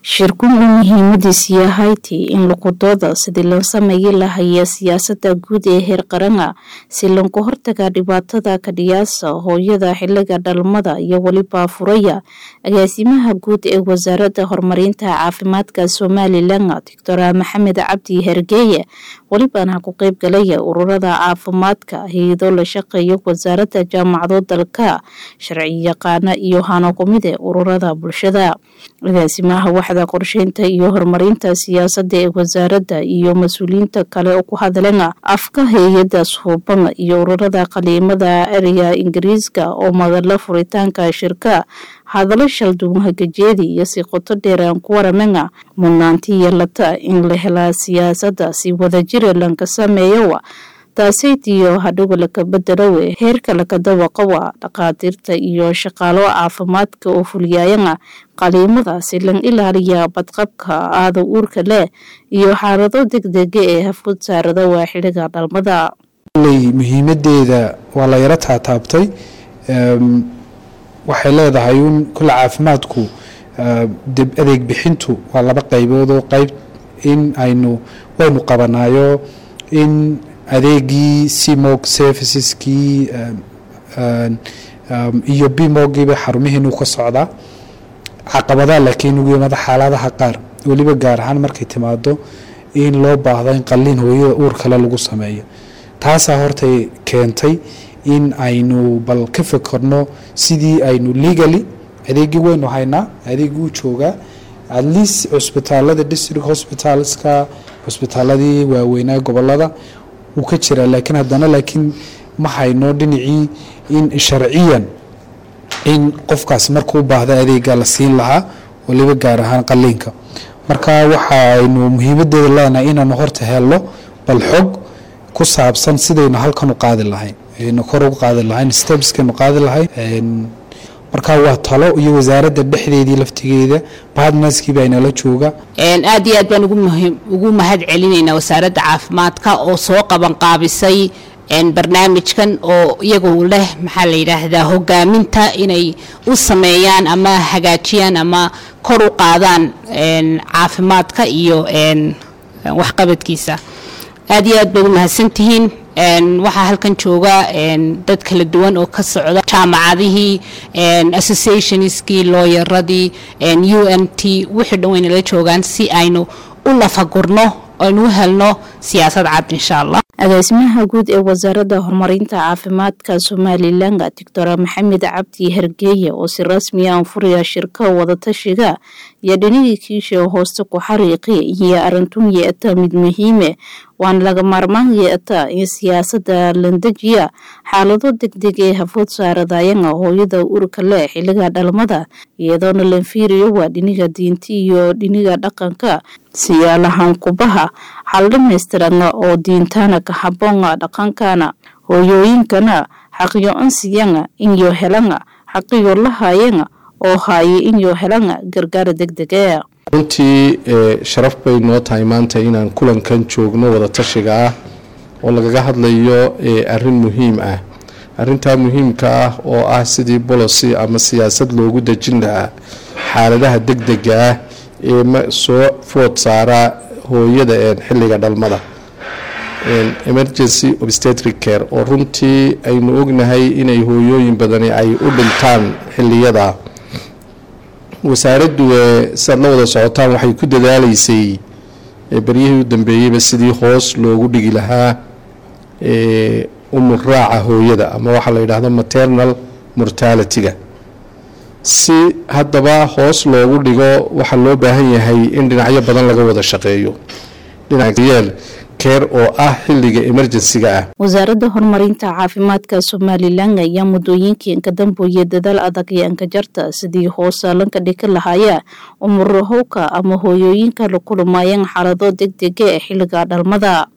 shirkun uu muhiimadiis yahayti in luqudooda sidii loo sameeyi lahaya siyaasada guud ee heer qarana si lanku hortaga dhibaatada kadhiyaasa hooyada xiliga dhalmada iyo weliba furaya agaasimaha guud ee wasaarada horumarinta caafimaadka somalilan doctor maxamed cabdi hergeeye welibana ku qeyb galaya ururada caafimaadka hay-ado la shaqeeya wasaarada jaamacado dalka sharci yaqaana iyo hano kumide ururada bulshada agaasimaha waxda qorsheynta iyo horumarinta siyaasada ee wasaarada iyo mas-uuliyiinta kale oo ku hadleen afka hay-ada suuban iyo ururada qaliimada ereyga ingiriiska oo madala furitaanka shirka hadalo shalduwan hagajeedi iyo si qoto dheer aan ku waramena mudnaanti yeelata in la helaa siyaasada si wadajira lanka sameeyowa taasaytiyo hadhowa laka bedelawe heerka lakadawaqawa dhaqaatiirta iyo shaqaalo caafimaadka oo fuliyayana qaliimada si lan ilaaliya badqabka aada uurka leh iyo xaalado degdega ee hafud saarada waa xiliga dhalmada muhiimadeeda waa la yaro taataabtay waxay leedahay un kule caafimaadku adeeg bixintu waa laba qayboodoo qayb in aynu waynu qabanayo in adeegii cmog serviceskii iyo bimogiiba xarumihiinu ka socdaa caqabadaha laakiin ugu yimaada xaaladaha qaar weliba gaar ahaan markay timaado in loo baahdo in qalliin hooyada uur kale lagu sameeyo taasaa hortay keentay in aynu bal ka fekerno sidii aynu legally adeegii waynu haynaa adeegii u joogaa at least cusbitaalada district hospitalska cusbitaaladii waaweynaa gobolada wuu ka jiraa laakiin haddana laakiin ma hayno dhinacii in sharciyan in qofkaas markuu baahda adeega la siin lahaa waliba gaar ahaan qaliinka marka waxa aynu muhiimadeeda leenahay inaanu horta helno bal xog ku saabsan sidaynu halkan u qaadi lahayn aynu kor ugu qaadi lahayn stepskaynu qaadi lahayn marka waa talo iyo wasaaradda dhexdeedii laftigeeda badnaskiiba aynala jooga aad iyo aad baan ugu mahad celinaynaa wasaaradda caafimaadka oo soo qabanqaabisay barnaamijkan oo iyagu leh maxaa la yidhaahdaa hogaaminta inay u sameeyaan ama hagaajiyaan ama kor u qaadaan caafimaadka iyo waxqabadkiisa aad iyo aad baad u mahadsantihiin waxaa halkan jooga dad kala duwan oo ka socda jaamacadihii associationskii looyaradii u n t wixii dhan waynala joogaan si aynu u lafagurno aynu u helno siyaasad cad insha allah agaasimaha guud ee wasaaradda horumarinta caafimaadka somalilan doctor maxamed cabdi hergeeye oo si rasmi aan furaya shirka wadatashiga iyo dhinigii kiisha hooste ku xariiqi iyo arintun yeeta mid muhiime waana laga maarmaan yeeta in siyaasada landejiya xaalado degdeg ee hafood saaradayana hooyada urka leh xiliga dhalmada iyadoona lanfiiriyo waa dhiniga diinta iyo dhiniga dhaqanka siyaalahan kubaha xal dhamaystiranna oo diintana ka haboona dhaqankana hooyooyinkana xaqiyo ansiyana inyo helana xaqiyo lahayana oo haaye inyo helana gargaar degdega runtii sharaf bay noo tahay maanta inaan kulankan joogno wadatashiga ah oo lagaga hadlayo arin muhiim ah arintaa muhiimka ah oo ah sidii bolocy ama siyaasad loogu dejin lahaa xaaladaha degdega ah ee soo food saara hooyada xiliga dhalmada emergency obstetric care oo runtii aynu ognahay inay hooyooyin badani ay u dhintaan xiliyada wasaaraddu siaad la wada socotaan waxay ku dadaalaysay beryihii u dambeeyeyba sidii hoos loogu dhigi lahaa umuraaca hooyada ama waxaa la yidhaahdo maternal mortality-ga si haddaba hoos loogu dhigo waxaa loo baahan yahay in dhinacyo badan laga wada shaqeeyo dhinacyeel keer oo ah xiliga emerjensiga ah wasaaradda horumarinta caafimaadka somalilan ayaa muddooyinkii inkadambooye dadaal adag ee ankajarta sidii hoosaalanka dhika lahaya umurahowka ama hooyooyinka la kulmayeen xaalado degdega ee xiliga dhalmada